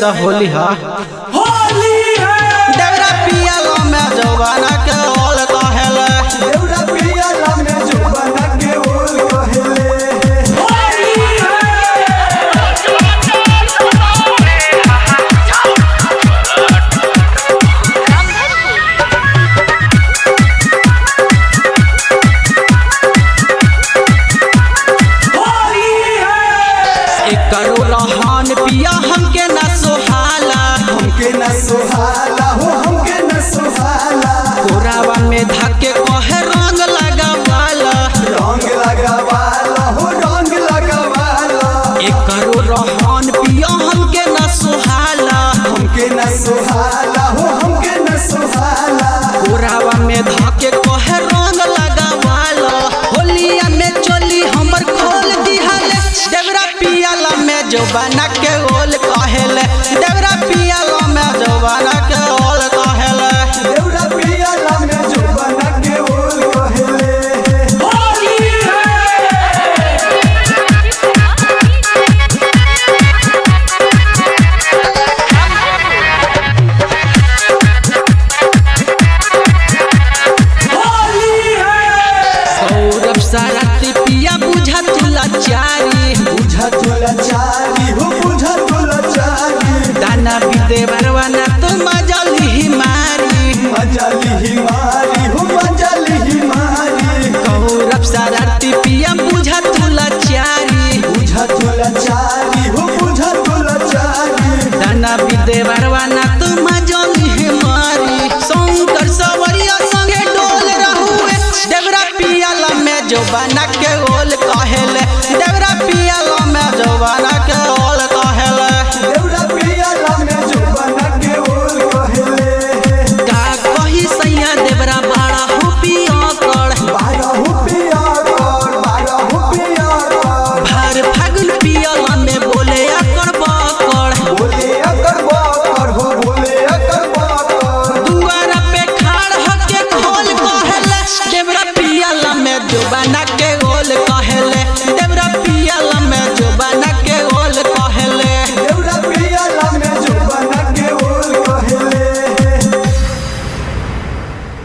द होली हा होली है देवरा पियाला में जवाना के ओल कहेले देवरा पियाला में जुबाना के ओल कहेले होली है होली है एक करो रहन पिया हमके न सोहाला हमके न सुहाला हो हमके न सुहाला कोरावा में धके कहे रंग लगावाला रंग लगावाला हो रंग लगावाला एक करो रहन पिया हमके न सोहाला हमके न सुहाला हो हमके न सुहाला कोरावा में धके कहे रंग लगावाला होलिया में चोली हमर खोल दिहाले देवरा पियाला में जवाना के ओल कहेले देवरा पियाला में जवाना के ओल कहेले देवरा पियाला में जुबाना के ओल कहेले होली है होली है सौरभ सारथी पिया बुझा तुला चारी बुझा तुला चारी हो बुझा तुला चारी दाना बीते बरवाना तो मजली ही मारी मजाली ही मारी हो मजाली ही मारी सौरभ सारथी पिया बुझा तुला चारी बुझा तुला चारी हो बुझा तुला चारी दाना बीते बरवाना तो मजली ही मारी शंकर सवरिया संगे डोल रहुए देवरा पियाला में जो बना